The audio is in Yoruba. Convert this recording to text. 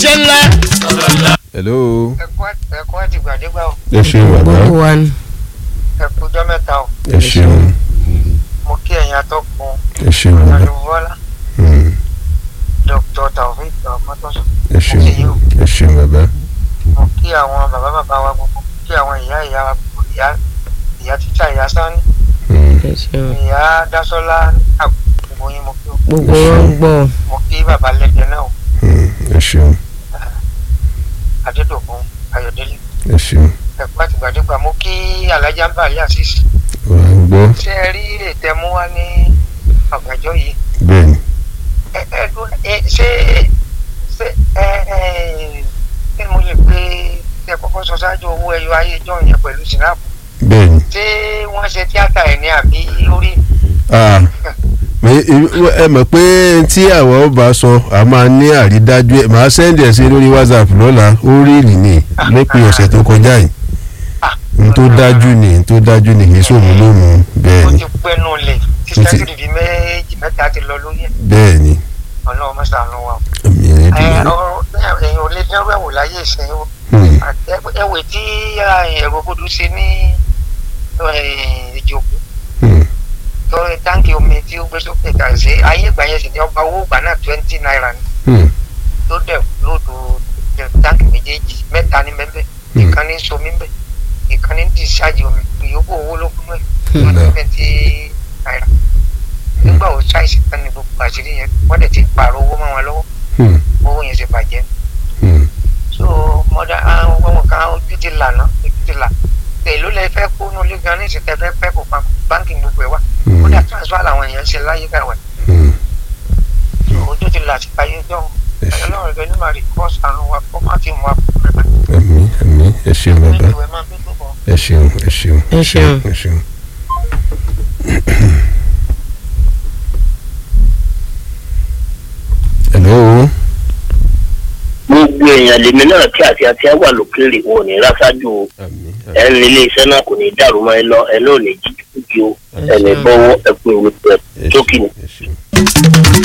òjíṣẹ́ ńlá. hello. ẹ̀kọ́ àtìgbàdégbà o ẹ ṣeun bàbá gbogbo wa ni. ẹ̀kú ọjọ́ mẹ́ta o ẹ ṣeun mo kí ẹ̀yin atọ́kùn ẹ ṣeun bàbá ọ̀nàdúnbọ́lá Hmm, dr taofik ọmọtọ́sọ ẹ ṣeun ẹ ṣeun bàbá mo kí àwọn bàbá bàbá wa gbogbo kí àwọn ìyá ìyá wa gbogbo ìyá ìyá títà ìyá sani Hmm, ẹ ṣeun. ìyá dásọ́lá àgbogbo yín mo kí o gbogbo wọn ń gbọ́. mo kí bàbá lẹ́gbẹ̀ẹ́ náà o hmm, ẹ ṣeun adédọ̀kun ayọ̀délé ẹ ṣeun ẹ̀kú àtìgbàdégbà mo kí alájà ń bà lé àṣìṣe wà á gbọ́ ṣé ẹ rí ètè mú wá ní ọ̀gànjọ́ yìí bẹ́ẹ̀ ni ẹ ẹ dún ẹ ṣé ṣé ẹ ẹ kí ni mo lè pé ẹ kọ́kọ́ sọ ṣáájú owó ẹyọ ayé ìjọ yẹn pẹ̀lú sinapu bẹ́ẹ̀ ni ṣé wọ́n ṣe tíátà ẹ̀ ní àbí orí Ah, mi- i- ẹ mọ̀ pé tí àwọn ọba sọ a máa ní àrídájú ẹ̀ máa sẹ́ndì ẹ̀ sí lórí whatsapp lọ́la ó rí ìrìn ní lópin ọ̀sẹ̀ tó kọjá yìí n tó dájú ni n tó dájú ni kì í sòmù lómù bẹ́ẹ̀ ó ni ti pẹ́nu lẹ̀ tí Ó ti- sẹ́kìrì méjì mẹ́ta ti lọ lórí ẹ̀ bẹ́ẹ̀ ni ọlọ́run mọ́sàánú wa. àmì ẹ̀ ẹ dùn ọ̀rọ̀ ẹ̀yìn ò lè dẹ́rù ẹ̀wò láyé ìsìn o ún. ẹ̀wẹ̀ tí ẹ̀rọ gbọdọ̀ ṣe ní ìjòkó tó táǹkì omi tí ó gbé sókè kà sí ayé ìgbà yẹn sì ní ọba owó ìgbà náà twenty naira ni tó dẹ̀ lóòdù táǹkì méjèèjì mẹ́ta ní bẹ́ẹ̀ ìkan ní somi bẹ́ẹ̀ ìkan ní discharge omi ìyókù owó ló kún mẹ́ Ọ̀dà. twenty naira nígbà wo ṣáìsì kan ní gbogbo àṣírí yẹn wọ́n dẹ̀ ti pààrọ̀ owó mọ́ wọn lọ́wọ́ owó yẹn ti bàjẹ́ so mọdà àwọn ọmọ kan ojú ti là ná ojú ti là èló lẹ fẹ́ kó nu ilé gan ní ìsìnkẹ fẹ́ fẹ́ kó pamọ́ báńkì gbogbo ẹ wá kódà transfer làwọn èèyàn ń ṣe láyé káwẹ ojú ti là sí ayé jọ Ọlọ́run ẹgbẹ ní màrí kọsì àrùn wa kó má ti mú wa kó rẹ bá àmì àmì ẹ ṣeun bàbá nínú ìwé máa bí tó bọ. ẹ ṣeun ẹ ṣeun Ẹ ṣeun. ẹ ṣeun. hello. gbogbo èèyàn lèmi náà tí àti àti wà lókèrè wọn ò ní rásájú o àmì ẹ ń ilé iṣẹ́ náà kò ní dàrú mọ́ ẹ lọ ẹ náà ò ní jíjú kújú o ẹ ní bọ́wọ́ ẹ pé ìwé pẹ̀ ẹ sókè ni. ṣeun ẹ ṣeun.